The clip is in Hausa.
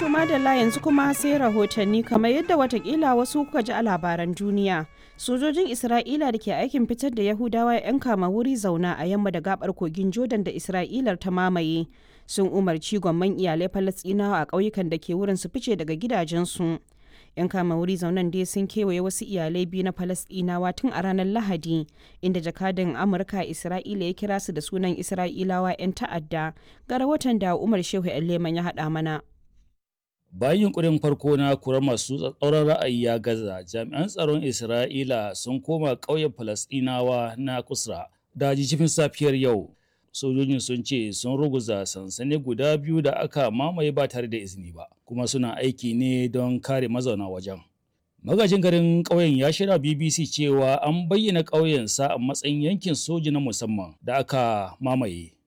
To madalla yanzu kuma sai rahotanni kamar yadda watakila wasu kuka ji a labaran duniya. Sojojin Isra'ila da ke aikin fitar da Yahudawa 'yan kama wuri zauna a yamma da gabar kogin Jordan da Isra'ilar ta mamaye sun umarci gwamman iyalai Falasɗinawa a ƙauyukan da ke wurin su fice daga gidajensu. 'yan kama wuri zaunan dai sun kewaye wasu iyalai biyu na Falasɗinawa tun a ranar Lahadi inda jakadan Amurka Isra'ila ya kira su da sunan Isra'ilawa 'yan ta'adda ga rahoton da Umar Shehu Leman ya haɗa mana. Bayan yunkurin farko na kurar masu tsatsauran ra'ayi ya gaza, jami'an tsaron Isra'ila sun koma ƙauyen Falasɗinawa na Kusra da jijifin safiyar yau. Sojojin sun ce sun ruguza sansani guda biyu da aka mamaye ba tare da izini ba, kuma suna aiki ne don kare mazauna wajen. Magajin garin ƙauyen ya shirya BBC cewa an bayyana ƙauyensa a matsayin yankin soji na musamman da aka mamaye.